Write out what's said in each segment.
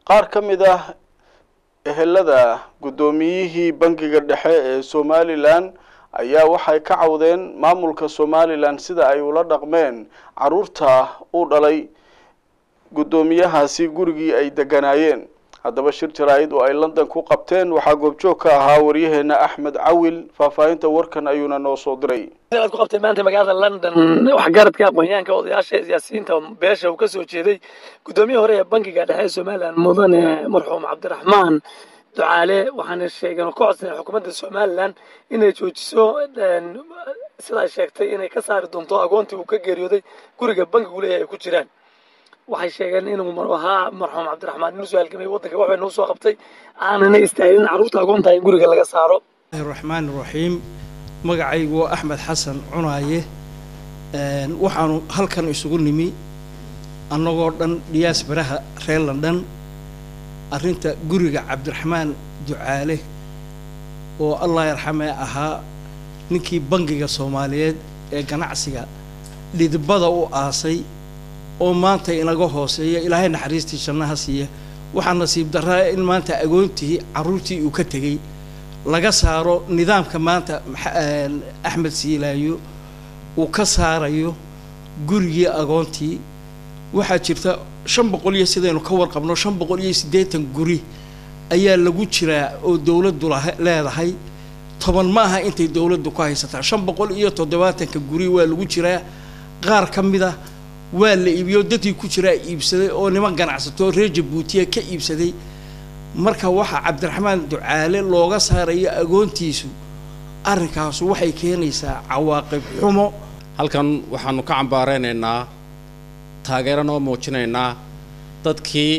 qaar ka mid ah ehelada guddoomiyihii bangiga dhexe ee somalilan ayaa waxay ka cawdeen maamulka somalilan sida ay ula dhaqmeen caruurta u dhalay guddoomiyahaasi gurigii ay deganaayeen haddaba shir jaraa-id oo ay london ku qabteen waxaa goobjoog ka ahaa waryaheena axmed cawil faahfaahinta warkan ayuuna noo soo diray aad ku qabtay maanta magaalada london waxgaradka aqoonyahanka odayaasha siyaasiyiinta beesha uu kasoo jeeday guddoomiye hore ee bankiga dhexe ee somalilan mudane marxuum cabdiraxmaan ducaale waxaana sheegeen oo ka codsanay xukuumadda somalilan inay joojiso sida ay sheegtay inay ka saari doonto agoontii uu ka geeriyooday guriga bankigu leeyahay ay ku jiraan waxay sheegeen inuu ahaa marxuum cabdiraxmaan inuu soo halgamay waddanka waxbay noo soo qabtay aanana istaagin carruurta agoonta in guriga laga saaro raxmaan raxiim magacaygu waa axmed xasan cunaaye waxaanu halkan isugu nimi annagoo dhan dhiyaas baraha reer london arrinta guriga cabdiraxmaan ducaale oo allah yarxamee ahaa ninkii bangiga soomaaliyeed ee ganacsiga dhidibada u aasay oo maanta inaga hooseeya ilaahay naxariistii jannaha siiya waxaa nasiib daraa in maanta agoontii carruurtii uu ka tegey laga saaro nidaamka maanta axmed siilaayo uu ka saarayo gurigii agoontii waxaa jirta shan boqol iyo sidaynu ka warqabno shan boqol iyo siddeetan guri ayaa lagu jiraa oo dowladdu leedahay toban ma aha intay dowladdu ku haysataa shan boqol iyo toddobaatanka guri waa lagu jiraa qaar ka mid ah waa la iibiyo dadkii ku jiraa iibsaday oo niman ganacsato reer jabuutiya ka iibsaday marka waxaa cabdiraxmaan ducaale looga saarayo agoontiisu arrinkaasu waxay keenaysaa cawaaqib xumo halkan waxaanu ka cambaaraynaynaa taageerana oo muujinaynaa dadkii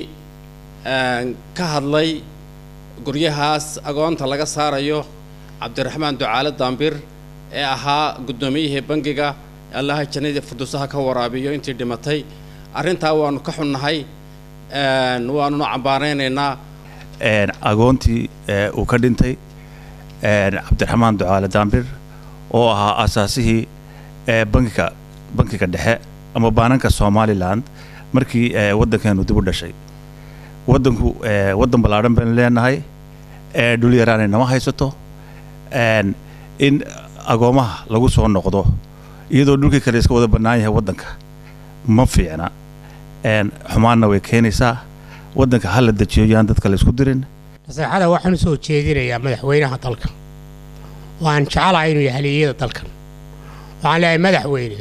ka hadlay guryahaas agoonta laga saarayo cabdiraxmaan ducaale daambir ee ahaa guddoomiyihii bangiga allaha jannadii furdusaha ka waraabiyo intii dhimatay arrintaa waanu ka xunnahay waanuna cambaaraynaynaa agoontii uu ka dhintay cabdiraxmaan ducaale daambir oo ahaa asaasihii bankiga bankiga dhexe ama baananka somalilan markii waddankeenu dib u dhashay waddanku waddan ballaadhan baynu leenahay dhul yaraanay nama haysato in agoomaha lagu soo noqdo iyadoo dhulkii kale iska wada bannaan yahay waddanka ma fiicna xumaanna way keenaysaa waddanka ha la dejiyo yaan dadka la isku dirin naseexada waxaan u soo jeedinayaa madaxweynaha dalka waan jecelahay inuu yahay haliyada dalkan waxaan leeyahay madaxweyne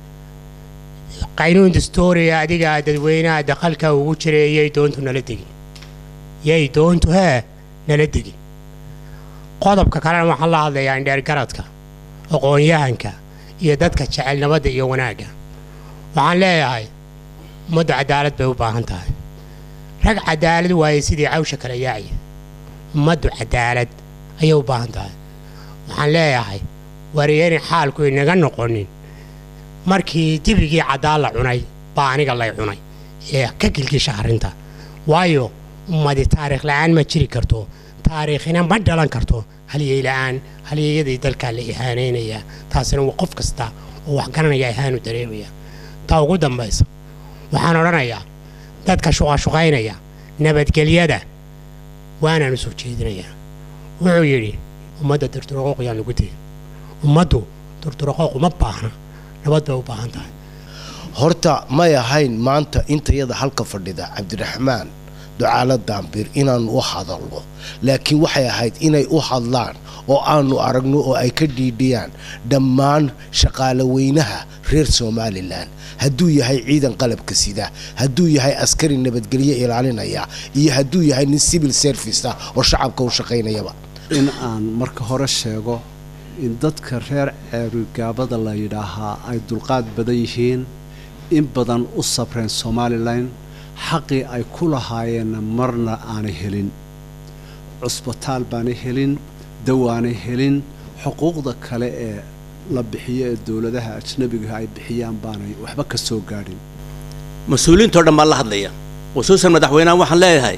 qaynuun dastooriya adigaa dadweynaha daqalka ugu jiray yay doontu nala degin yay doontu hee nala degin qodobka kalena waxaan la hadlayaa indheergaradka aqoon-yahanka iyo dadka jecel nabadda iyo wanaagga waxaan leeyahay ummaddu cadaalad bay u baahan tahay rag cadaalad waaye sidii cawsha kala yaacya ummaddu cadaalad ayay u baahan tahay waxaan leeyahay wariyani xaalku inaga noqonin markii dibigii caddaan la cunay baa aniga lay cunay ee ka gilgisha arrinta waayo ummadi taariikh la'aan ma jiri karto taariikhina ma dhalan karto halyey la'aan halyeeyadii dalkaa la ihaanaynayaa taasina waa qof kasta oo wax garanaya ihaanu dareemaya taa ugu dambaysa waxaan odhanayaa dadka shuqashuqaynaya nabadgelyada waanaanu soo jeedinayaa wuxuu yidhi ummadda durduroqooq yaan lagu tegin ummaddu durduroqooq uma baahna nabad bay u baahan tahay horta may ahayn maanta intayada halka fadhida cabdiraxmaan ducaalo daambir inaannu u hadalno laakiin waxay ahayd inay u hadlaan oo aanu aragno oo ay ka dhiidhiyaan dhammaan shaqaale weynaha reer somalilan hadduu yahay ciidan qalabka sida hadduu yahay askari nabadgelyo ilaalinaya iyo hadduu yahay nin civil service ah oo shacabka u shaqaynayaba in aan marka hore sheego in dadka reer ceerigaabada la yidhaahaa ay dulqaad badan yihiin in badan u sabreen somalilan xaqii ay ku lahaayeenna marna aanay helin cusbitaal baanay helin dawaanay helin xuquuqda kale ee la bixiyo ee dowladaha ajnabigaha ay bixiyaan baanay waxba ka soo gaadhin mas-uuliyiintao dhan baan la hadlaya khusuusan madaxweynehan waxaan leeyahay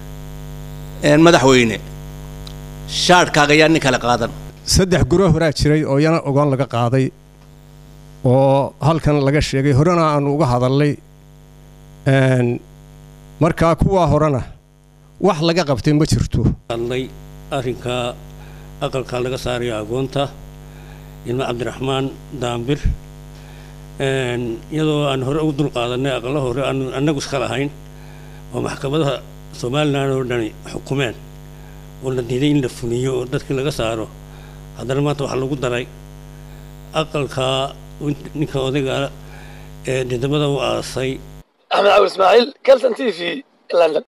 madaxweyne shaadhkaaga yaa nin kale qaadan saddex guro horaa jiray oo yana ogoon laga qaaday oo halkan laga sheegay horena aanu uga hadalnay markaa kuwaa horena wax laga qabtay ma jirto hadlay arrinka aqalka laga saarayo agoonta ilmo cabdiraxmaan daambir iyadoo aan hore ugu dul qaadanay aqallo hore aanu annagu iska lahayn oo maxkamadaha somalilan oo dhani xukumeen oo la diiday in la fuliyo oo dadkii laga saaro haddana maanta waxaa lagu daray aqalka ninka odayga ee didamada u aasay axmed cawil ismaaciil calson t v london